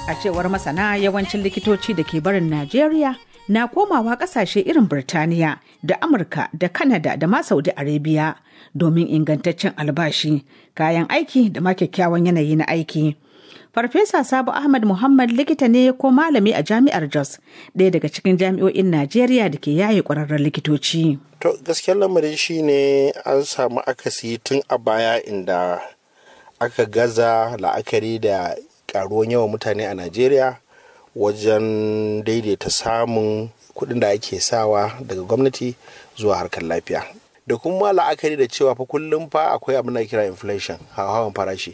A cewar masana yawancin likitoci da ke barin Najeriya na komawa kasashe irin Birtaniya da Amurka da Kanada da ma Saudi Arabia domin ingantaccen albashi, kayan aiki da ma kyakkyawan yanayi na aiki. Farfesa Sabo Ahmad Muhammad likita ne ko malami a jami'ar Jos, ɗaya daga cikin jami'o'in Najeriya da ke yaye ƙwararren likitoci. To gaskiyar lamarin shi ne an samu akasi tun a baya inda aka gaza la'akari da karuwan yawan mutane a Najeriya wajen daidaita samun kuɗin da ake sawa daga gwamnati zuwa harkar lafiya. Da kuma la'akari da cewa fa kullum fa akwai abin da kira inflation hawan farashi.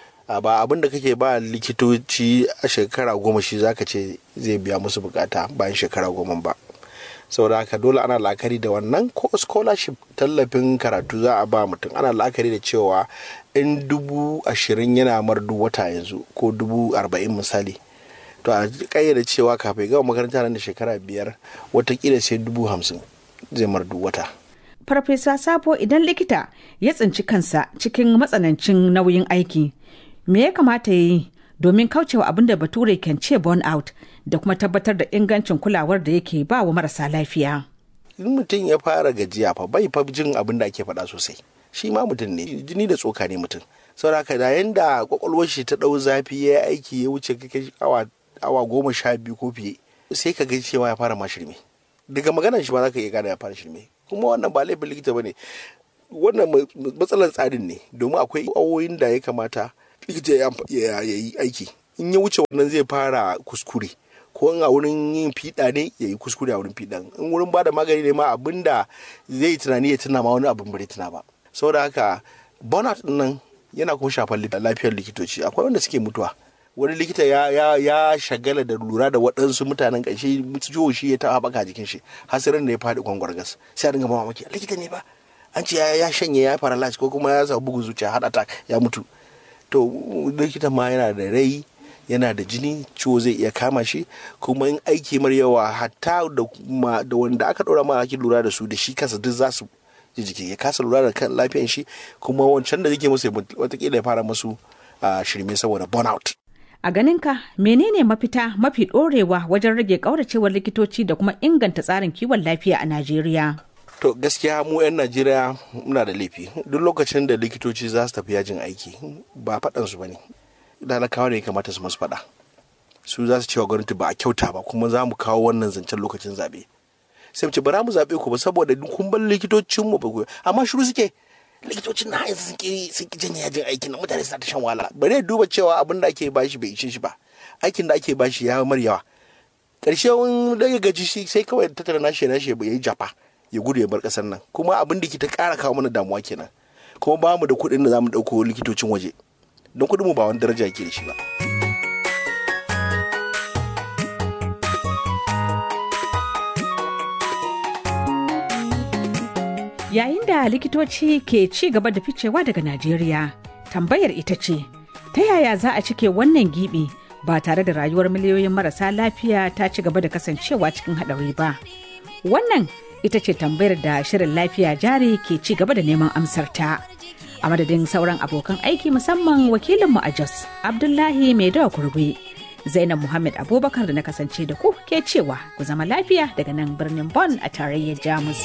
ba abin da kake ba likitoci a shekara goma shi zaka ce zai biya musu bukata bayan shekara goma ba saboda haka dole ana la'akari da wannan ko scholarship tallafin karatu za a ba mutum ana la'akari da cewa in dubu ashirin yana mar duk wata yanzu ko dubu arba'in misali to a kayyade cewa kafin gama makaranta nan da shekara biyar watakila sai dubu hamsin zai mar duk wata Farfesa Sabo idan likita ya tsinci kansa cikin matsanancin nauyin aiki me ya kamata ya yi domin kaucewa abin da bature kan ce burn out da kuma tabbatar da ingancin kulawar da yake ba wa marasa lafiya. in mutum ya fara gajiya fa bai fa jin abin da ake faɗa sosai shi ma mutum ne jini da tsoka ne mutum saboda haka da yanda kwakwalwar shi ta ɗau zafi ya yi aiki ya wuce kake awa awa goma sha biyu ko fiye sai ka ga cewa ya fara ma shirme daga maganar shi ba za ka iya gane ya fara shirme kuma wannan ba laifin likita ba ne wannan matsalar tsarin ne domin akwai awoyin da ya kamata likita ya yi aiki in ya wuce wannan zai fara kuskure ko in a wurin yin fiɗa ne ya yi kuskure a wurin fiɗan in wurin ba da magani ne ma abin da zai yi tunani ya tuna ma wani abin bai tuna ba saboda haka burnout nan yana kuma shafar lafiyar likitoci akwai wanda suke mutuwa wani likita ya, ya, ya shagala da lura da waɗansu mutanen ƙarshe ciwo shi ya taɓa baka jikin shi hasirin da ya faɗi kwangwargas sai a dinga mamaki likita ne ba an ce ya shanye ya paralyze ko kuma ya samu bugun zuciya heart attack ya mutu to likita ma yana da rai yana da jini ciwo zai iya kama shi kuma in aiki mar yawa hatta da wanda aka ɗora ma ake lura da su da shi kansa duk za su ji jiki ya kasa lura da kan lafiyan shi kuma wancan da yake musu watakila ya fara musu shirme saboda burnout A ganinka menene mafita mafi ɗorewa wajen rage ƙauracewar likitoci da kuma inganta tsarin kiwon lafiya a Najeriya? To gaskiya mu 'yan Najeriya muna da laifi. Duk lokacin da likitoci za su tafi yajin aiki ba faɗansu ba ne. Talakawa ne ya kamata su masu faɗa. Su za su cewa gwamnati ba a kyauta ba kuma za mu kawo wannan zancen lokacin zaɓe. Sai mu ce bara mu zaɓe ku ba saboda kun bar likitocinmu ba ku amma shiru suke. likitocin na yanzu sun ki sun ki janye yajin aikin na mutane suna ta shan wahala bare duba cewa abin da ake bashi bai ishe shi ba aikin da ake bashi ya mar yawa karshe wani da ya gaji shi sai kawai tattara nashi nashi ya yi jafa ya gudu ya bar kasar nan kuma abin da ke ta kara kawo mana damuwa kenan kuma ba mu da kuɗin da za mu ɗauko likitocin waje don kuɗin mu ba wani daraja yake da shi ba. Yayin da likitoci ke ci gaba da ficewa daga Najeriya, tambayar ita ce, ta yaya za a cike wannan gibi ba tare da rayuwar miliyoyin marasa lafiya ta ci gaba da kasancewa cikin haɗari ba? Wannan ita ce tambayar da shirin lafiya jari ke ci gaba da neman amsar ta. A madadin sauran abokan aiki musamman wakilinmu a Jos, Abdullahi Maidawa Kurbe. Zainab Muhammad Abubakar da na kasance da ku ke cewa ku zama lafiya daga nan birnin Bonn a tarayyar Jamus.